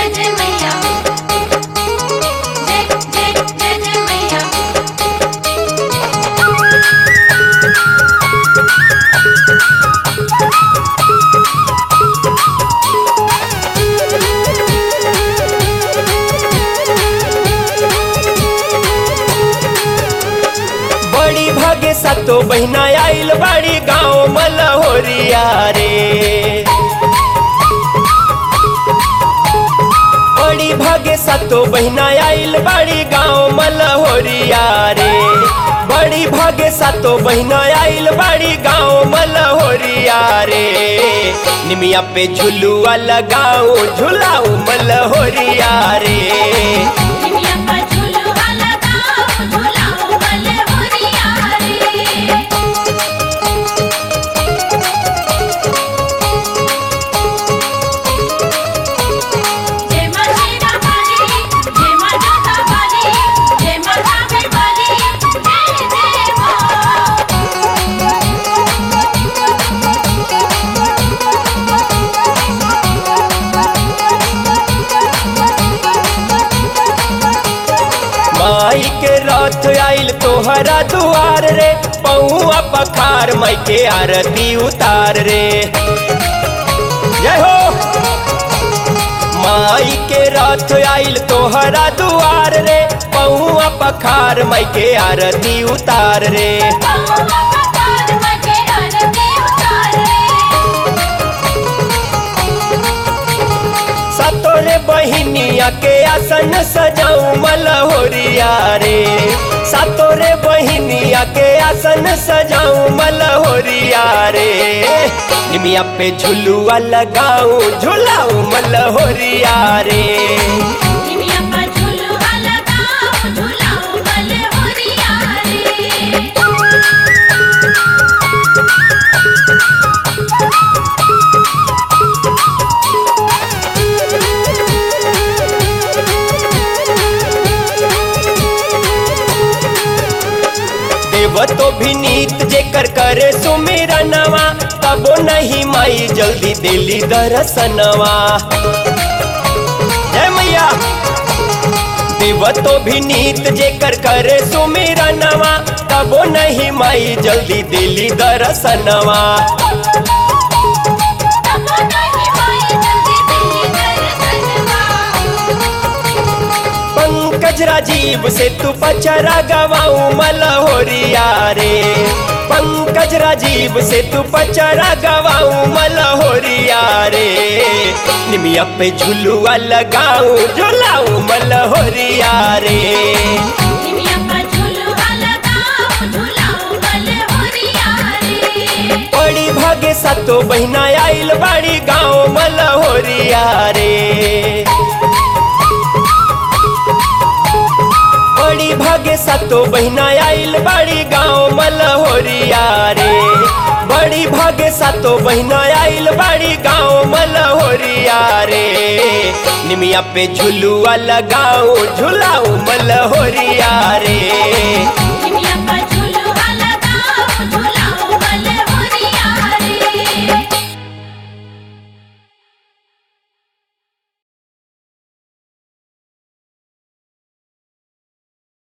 जय जय मैया जय जय जय जय मैया बड़ी भागे सतो बहिना आइल बाड़ी गाँव मलहोरिया रे बड़ी भागे सतो बहिना आइल बाड़ी गाँव मलहोरिया रे बड़ी भागे सतो बहिना आइल बाड़ी गाँव मलहोरिया रे निमिया पे झुलुआ लगाओ झुलाओ मलहोरिया रे निमिया पर झूलुआ लगाओ झूलाओ मले होरिया रे जय मां शेरा वाली जय मां जोता वाली जय मां कावे वाली जय जय मां माई के रथ आइल तोहरा दुआर रे पौआ पखार माई के आरती उतार रे जय हो माई के रथ आइल तोहरा दुआर रे पौआ पखार माई के आरती उतार रे पौवा पतार मके आरती उतार रे सतोरे बहिनिया के आसन सजाऊ मलहोरिया रे सतोरे बहिनिया के आसन सजाऊ मलहोरिया रे निमिया पे झुलुआ लगाऊ झुलाऊ मलहोरिया रे निमिया पर झूलुआ लगाओ झूलाओ मले होरिया रे देव तो भी नीत जेकर करे सुमेरा नवा तबो नहीं माई जल्दी दिली दर्शनवा जय मैया देव तो भी नीत जेकर करे सुमेरा नवा तबो नहीं माई जल्दी दिली दर्शनवा तबो नहीं माई जल्दी दिल्ली दर्शनवा पंकज राजीव से तू पचरा गवाऊ मलहोरिया रे पंकज राजीव से तू पचरा गवाऊ मलहोरिया रे निमिया पे झुलुआ लगाऊ झुलाऊ मलहोरिया रे निमिया पर झूलुआ लगाओ झूलाओ मले होरिया रे बड़ी भागे सतो बहिना आइल बाड़ी गाँव मलहोरिया रे बड़ी भागे सतो बहिना आइल बाड़ी गाँव मलहोरिया रे बड़ी भागे सतो बहिना आइल बाड़ी गाँव मलहोरिया रे निमिया पे झुलुआ लगाओ झुलाओ मलहोरिया रे